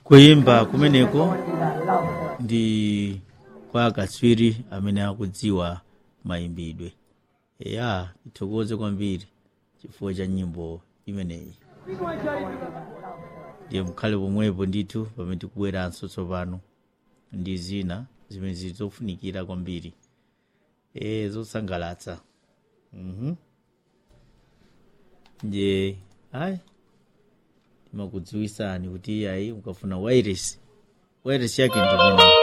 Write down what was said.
kuyimba kumeneko ndi kwa akatswiri amene akudziwa mayimbidwe ya tithokoze kwambiri chifukwa cha nyimbo imeneyi ndiye mukhale pomwepo ndithu pamene tikubweranso tsopano ndi zina zimene zili zofunikira kwambiri e zosangalatsa mhm nje ayi timakudziwisani kuti ayi ukafuna wireless wireless yake ndimene